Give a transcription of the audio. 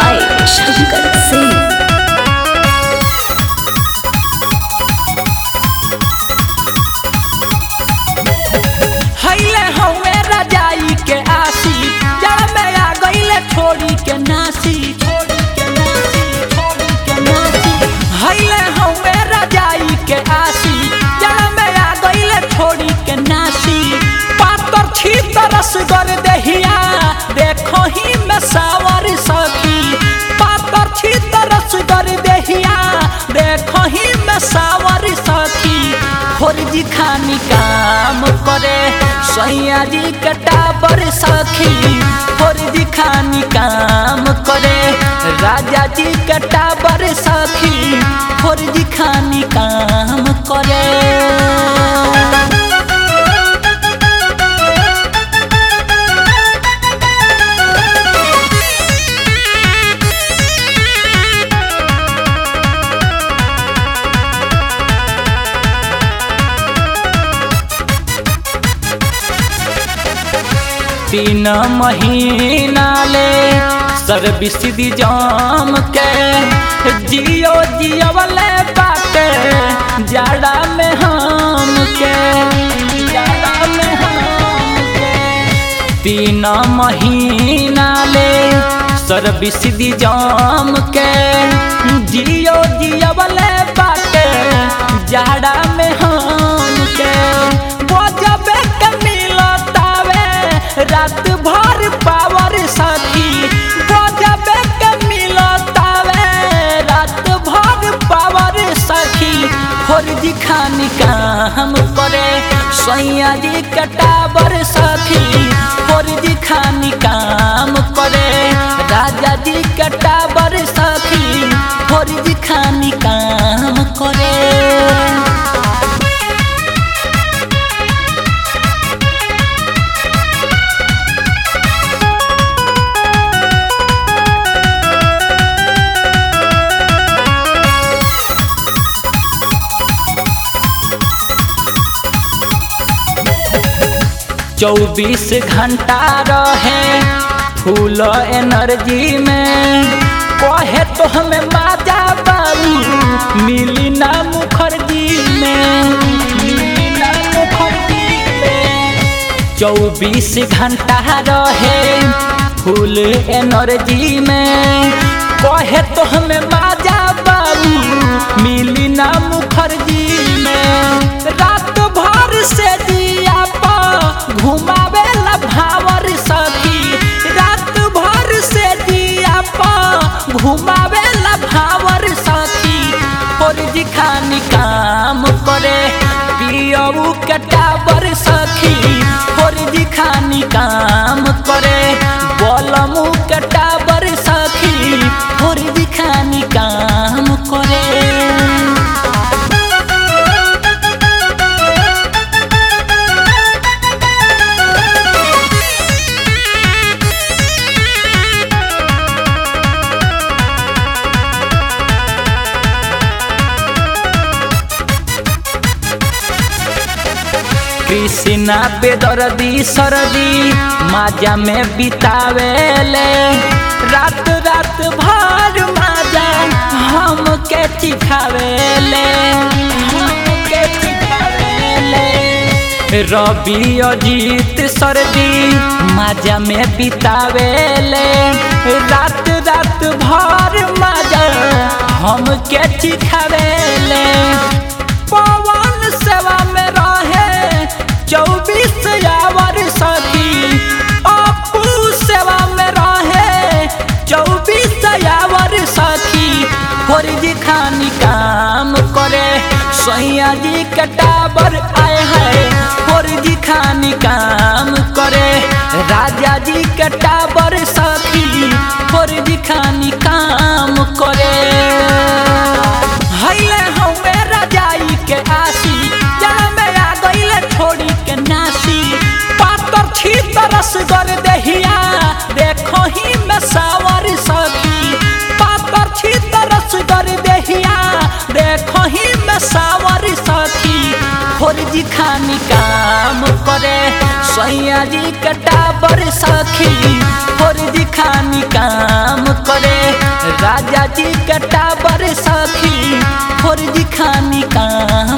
by Shankar Singh. हईले हवे रजाई के आसी जड़ में आ गईले छोड़ी के नासी छोड़ी के नासी छोड़ी के नासी हईले हवे रजाई के आसी जड़ में आ गईले छोड़ी के नासी पातर छी तरस कर दहिया देखो ही में सावर सखी पातर छी तरस कर दहिया देखो ही में सावर सखी फौजी खानी काम करे सैया जी कटाबर सखी फौजी खानी काम करे राजा जी कटाबर सखी फौजी खानी काम करे तीन महीना ले सर्विस दी जाम के जियो जियवले बाटे जाड़ा में हम के जाड़ा में हम के तीन महीना ले सर्विस दी जाम के जियो जियवले बाटे जाड़ा में हम के बजबे के मिलतावे रात भर पावर सखी बजबे के मिलतावे रात भर पावर सखी फौजी खानी काम करे सैया जी कटावर सखी फौजी खानी काम करे राजा जी कटावर सखी फौजी खानी काम करे चौबीस घंटा रहे फूल एनर्जी में कहे तो हमें माजा बाबू मिली ना मुखर्जी में मिली ना मुखर्जी में चौबीस घंटा रहे फूल एनर्जी में कहे तो हमें माजा बाबू मिली ना मुखर्जी में रात भर से दिया पा घुमावे ला भावर सखी रात भर से दिया पा घुमावे ला भावर सखी फौजी खानी काम करे पियऊ कटावर सखी फौजी खानी काम करे बलमू कटावर सखी फौजी खानी काम करे कृष्णा बेदर्दी सरदी माजा में बितावेले रात रात भर माजा हम के चिखावेले हम के चिखावेले रवि अजीत सरदी माजा में बितावेले रात रात भर माजा हम के चिखावेले पवन सेवा में रहे चौबीस आवर सखी अपू सेवा में रहे चौबीस आवर सखी फौजी खानी काम करे सैया जी कटावर आए हैं फौजी खानी काम करे राजा जी कटावर सखी फौजी खानी काम करे हईले हवे रजाई के आसी जड़ में आ गईले छोड़ी के नासी पातर छी तरस कर दहिया देखो ही में सावर सखी पातर छी तरस कर दहिया देखो ही में सावर सखी फौजी खानी काम करे सैया जी कटाबर सखी फौजी खानी काम करे राजा जी के टाबर सखी फौजी खानी काम